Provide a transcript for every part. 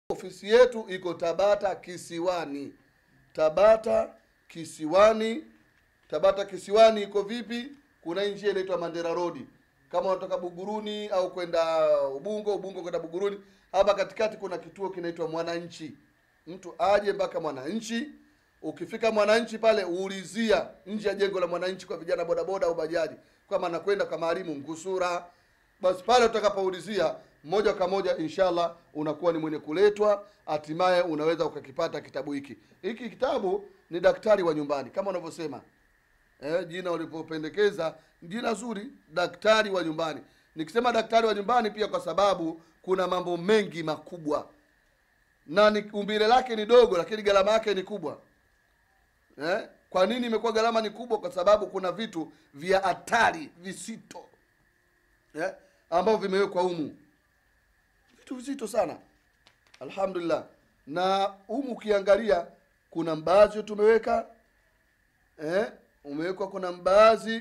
ofisi yetu iko tabata kisiwani tabata kisiwani tabata kisiwani iko vipi kuna hii njia inaitwa mandera road kama unatoka buguruni au kwenda ubungo ubungo kwenda buguruni hapa katikati kuna kituo kinaitwa mwananchi mtu aje mpaka mwananchi ukifika mwananchi pale uulizia nje ya jengo la mwananchi kwa vijana bodaboda au bajaji kama anakwenda kwa maalimu ngusura basi pale utakapoulizia moja kwa moja inshallah unakuwa ni mwenye kuletwa hatimaye unaweza ukakipata kitabu hiki hiki kitabu ni daktari wa nyumbani kama unavyosema eh, jina ulipopendekeza jina zuri daktari wa nyumbani nikisema daktari wa nyumbani pia kwa sababu kuna mambo mengi makubwa na ni umbile lake ni dogo lakini gharama yake ni kubwa eh? kwa nini imekuwa gharama ni kubwa kwa sababu kuna vitu vya hatari visito eh? ambavyo vimewekwa humu vitu vizito sana alhamdulillah na humu ukiangalia kuna mbaazi tumeweka eh? umewekwa kuna mbaazi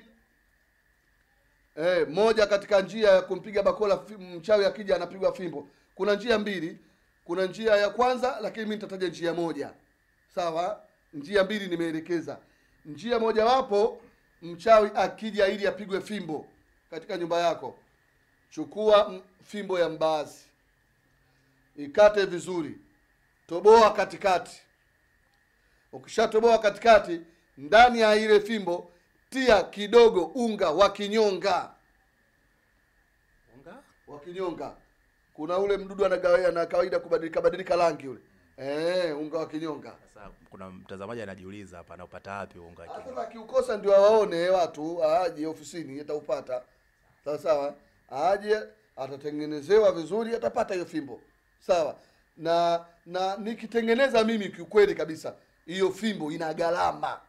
eh, moja katika njia ya kumpiga bakola fi- mchawi akija anapigwa fimbo kuna njia mbili kuna njia ya kwanza lakini mi nitataja njia moja sawa njia mbili nimeelekeza njia mojawapo mchawi akija ili apigwe fimbo katika nyumba yako chukua m- fimbo ya mbaazi ikate vizuri toboa katikati ukishatoboa katikati ndani ya ile fimbo tia kidogo unga wa kinyonga Unga? wa kinyonga kuna ule mdudu anagawa- ana kawaida kubadilika badilika rangi ule eh, unga wa kinyonga Sasa kuna mtazamaji anajiuliza hapa anaupata wapi unga wa kinyonga? sasa akiukosa ndio awaone watu aje ofisini ataupata sawa sawa aje atatengenezewa vizuri atapata hiyo fimbo sawa na na nikitengeneza mimi kiukweli kabisa hiyo fimbo ina gharama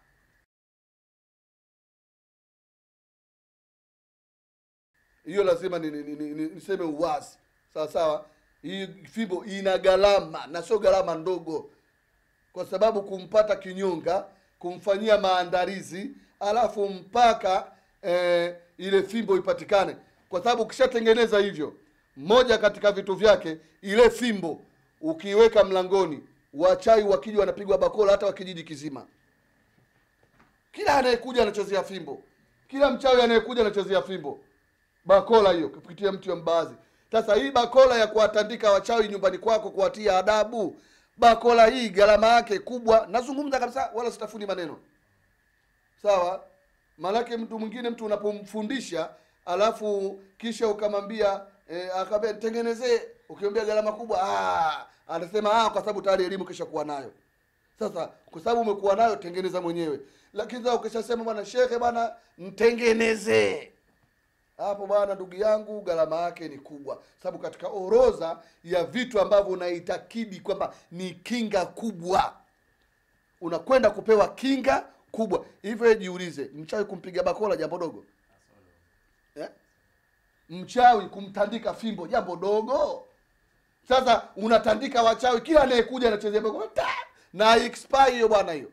hiyo lazima ni, ni, ni, ni, ni, niseme uwazi sawa sawa hii fimbo ina gharama na sio gharama ndogo kwa sababu kumpata kinyonga kumfanyia maandalizi alafu mpaka eh, ile fimbo ipatikane kwa sababu ukishatengeneza hivyo moja katika vitu vyake ile fimbo ukiiweka mlangoni wachai wakija wanapigwa bakola hata wa kijiji kizima kila anayekuja anachezea fimbo kila mchawi anayekuja anachezea fimbo bakola hiyo kupitia mti wa mbaazi sasa hii bakola ya kuwatandika wachawi nyumbani kwako kuwatia adabu bakola hii gharama yake kubwa nazungumza kabisa wala sitafuni maneno sawa maanake mtu mwingine mtu unapomfundisha alafu kisha ukamwambia eh, akamwambia tengenezee ukiambia gharama kubwa ah, anasema ah, kwa sababu tayari elimu kisha kuwa nayo sasa kwa sababu umekuwa nayo tengeneza mwenyewe lakini sasa ukishasema bwana shekhe bwana mtengenezee hapo bwana ndugu yangu gharama yake ni kubwa sababu katika orodha ya vitu ambavyo unaitakidi kwamba ni kinga kubwa unakwenda kupewa kinga kubwa hivyo jiulize mchawi kumpiga bakola jambo dogo eh? mchawi kumtandika fimbo jambo dogo sasa unatandika wachawi kila anayekuja anachezea bakola ta! na expire hiyo bwana hiyo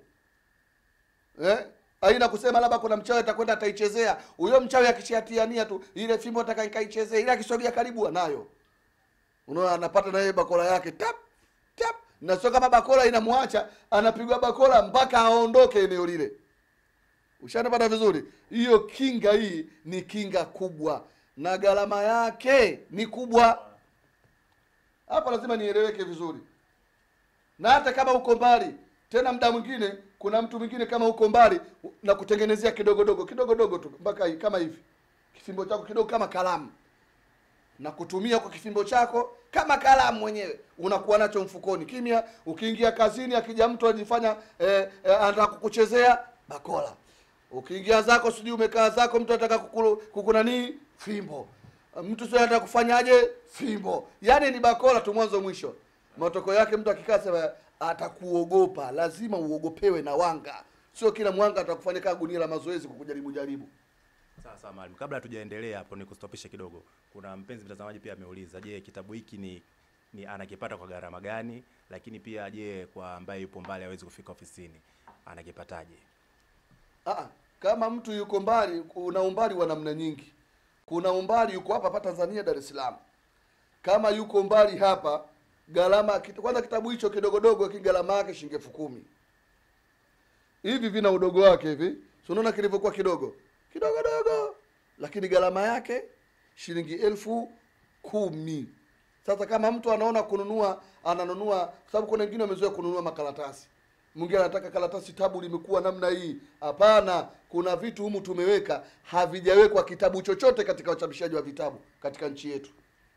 eh? aina kusema labda kuna mchawi atakwenda ataichezea huyo mchawi akishatiania tu ile fimbo atakaikaichezea ile akisogea karibu anayo unaona anapata na yeye bakola yake tap tap na sio kama bakola inamwacha anapigwa bakola mpaka aondoke eneo lile ushanapata vizuri hiyo kinga hii ni kinga kubwa na gharama yake ni kubwa hapa lazima nieleweke vizuri na hata kama uko mbali tena muda mwingine kuna mtu mwingine kama uko mbali na kutengenezea kidogodogo kidogodogo tu mpaka hii- kama hivi kifimbo chako kidogo kama kalamu na kutumia kwa kifimbo chako kama kalamu mwenyewe unakuwa nacho mfukoni kimya ukiingia kazini akija mtu ajifanya eh, eh, anataka kukuchezea bakola ukiingia zako sijui umekaa zako mtu anataka kukulu- kukunanii fimbo mtu sio anataka kufanyaje fimbo yaani ni bakola tu mwanzo mwisho matokeo yake mtu akikaa sema atakuogopa lazima uogopewe na wanga sio kila mwanga atakufanya kaa gunia la mazoezi kukujaribu jaribu Sawa sawa mwalimu, kabla hatujaendelea hapo nikustopishe kidogo. Kuna mpenzi mtazamaji pia ameuliza, je, kitabu hiki ni ni anakipata kwa gharama gani? Lakini pia je, kwa ambaye yupo mbali hawezi kufika ofisini anakipataje? Aa, kama mtu yuko mbali, kuna umbali wa namna nyingi. Kuna umbali yuko hapa hapa Tanzania, Dar es Salaam. Kama yuko mbali hapa gharama kit- kwanza kitabu hicho kidogodogo ki gharama yake shilingi elfu kumi hivi vina udogo wake hivi so unaona kilivyokuwa kidogo kidogodogo lakini gharama yake shilingi elfu kumi sasa kama mtu anaona kununua ananunua kwa sababu kuna wengine wamezoea kununua makaratasi mwingine anataka karatasi tabu limekuwa namna hii hapana kuna vitu humu tumeweka havijawekwa kitabu chochote katika uchapishaji wa vitabu katika nchi yetu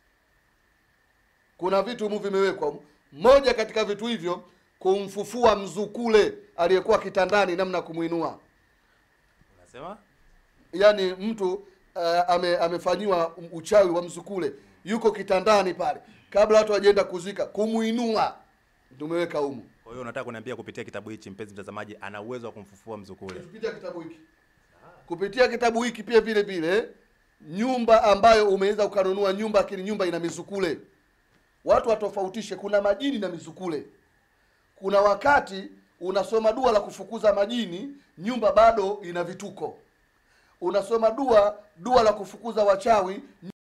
kuna vitu humu vimewekwa moja katika vitu hivyo kumfufua mzukule aliyekuwa kitandani namna ya kumwinua Unasema? yaani mtu uh, ame, amefanyiwa uchawi wa mzukule yuko kitandani pale kabla watu wajaenda kuzika kumuinua tumeweka humu Kwa hiyo unataka kuniambia kupitia kitabu hichi mpenzi mtazamaji ana uwezo wa kumfufua mzukule. kupitia kitabu hiki kupitia kitabu hiki pia vile vile nyumba ambayo umeweza ukanunua nyumba lakini nyumba ina mizukule watu watofautishe kuna majini na mizukule kuna wakati unasoma dua la kufukuza majini nyumba bado ina vituko unasoma dua dua la kufukuza wachawi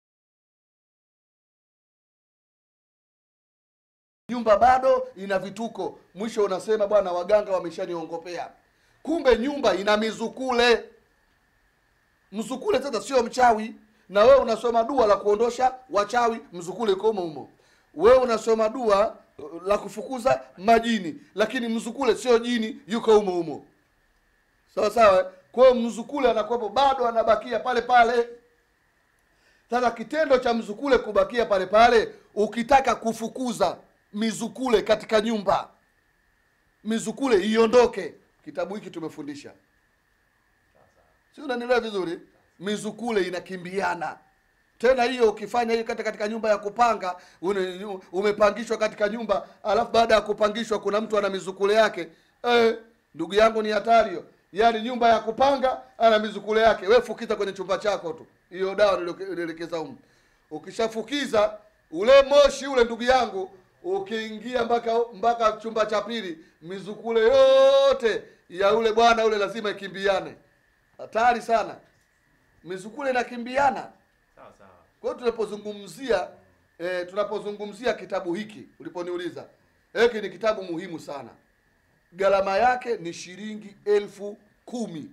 nyumba bado ina vituko mwisho unasema bwana waganga wameshaniongopea kumbe nyumba ina mizukule mzukule sasa sio mchawi na wewe unasoma dua la kuondosha wachawi mzukule iko humo humo wewe unasoma dua uh, la kufukuza majini lakini mzukule sio jini yuko humo humo sawa sawa kwa hiyo mzukule anakuwepo bado anabakia pale pale sasa kitendo cha mzukule kubakia pale pale ukitaka kufukuza mizukule katika nyumba mizukule iondoke kitabu hiki tumefundisha si unanielewa vizuri mizukule inakimbiana tena hiyo ukifanya hiyo kata katika nyumba ya kupanga une, umepangishwa katika nyumba alafu baada ya kupangishwa kuna mtu ana mizukule yake eh, ndugu yangu ni hatari hiyo yaani nyumba ya kupanga ana mizukule yake we fukiza kwenye chumba chako tu hiyo dawa nilioke- nilielekeza humu ukishafukiza ule moshi ule ndugu yangu ukiingia mpaka mpaka chumba cha pili mizukule yote ya ule bwana ule lazima ikimbiane hatari sana mizukule inakimbiana Sawa sawa. kwa hiyo tunapozungumzia eh, tunapozungumzia kitabu hiki uliponiuliza hiki ni kitabu muhimu sana gharama yake ni shilingi elfu kumi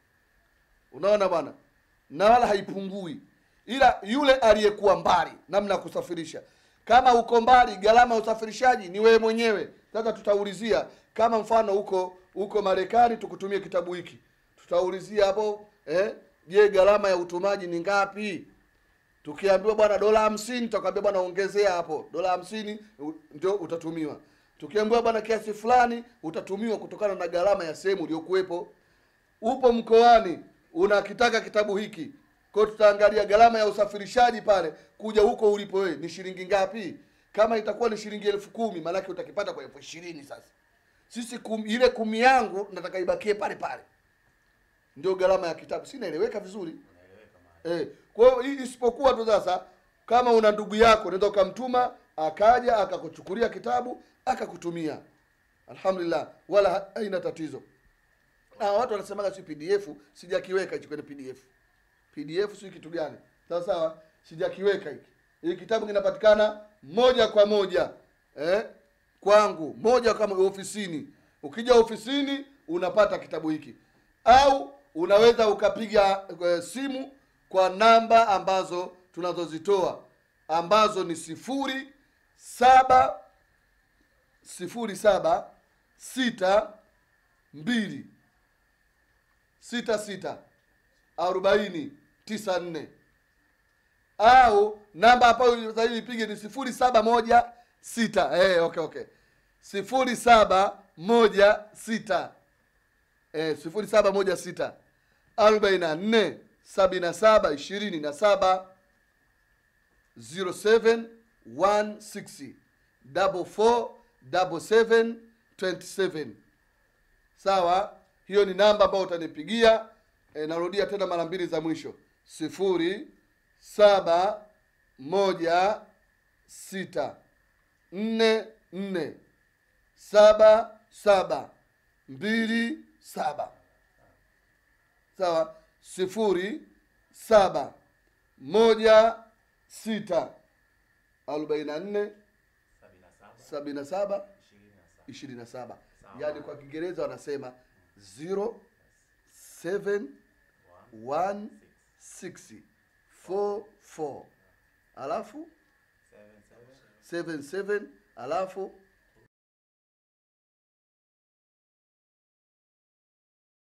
unaona bwana na wala haipungui ila yule aliyekuwa mbali namna ya kusafirisha kama uko mbali gharama ya usafirishaji ni wewe mwenyewe sasa tutaulizia kama mfano huko huko marekani tukutumie kitabu hiki tutaulizia hapo eh, je gharama ya utumaji ni ngapi tukiambiwa bwana dola hamsini tutakwambia bwana ongezea hapo dola hamsini u- ndio utatumiwa tukiambiwa bwana kiasi fulani utatumiwa kutokana na gharama ya sehemu iliyokuwepo upo mkoani unakitaka kitabu hiki kwao tutaangalia gharama ya usafirishaji pale kuja huko ulipo wewe ni shilingi ngapi kama itakuwa ni shilingi elfu kumi maanake utakipata kwa elfu ishirini sasa sisi kum, ile kumi yangu nataka ibakie pale pale ndio gharama ya kitabu si naeleweka vizuri Eh, kwa hiyo hii isipokuwa tu sasa kama una ndugu yako unaweza ukamtuma akaja akakuchukulia kitabu akakutumia alhamdulillah wala ha- haina tatizo na watu wanasemaga si pdf sijakiweka hichi kwenye pdf pdf si kitu gani sawa sawa sijakiweka hiki hii kitabu kinapatikana moja kwa moja eh, kwangu moja kama ofisini ukija ofisini unapata kitabu hiki au unaweza ukapiga eh, simu kwa namba ambazo tunazozitoa ambazo ni sifuri saba sifuri saba sita mbili sita sita arobaini tisa nne au namba ambayo sasa hivi ipige ni sifuri saba moja sita eh, okay okay sifuri saba moja sita eh, sifuri saba moja sita arobaini na nne sabini na saba ishirini na saba zero seven one sixty double four double seven twenty seven sawa hiyo ni namba ambayo utanipigia e, narudia tena mara mbili za mwisho sifuri saba moja sita nne nne saba saba mbili saba sawa sifuri saba moja sita arobaini na nne sabini na saba ishirini na saba yaani kwa kiingereza wanasema 071644 alafu 77 alafu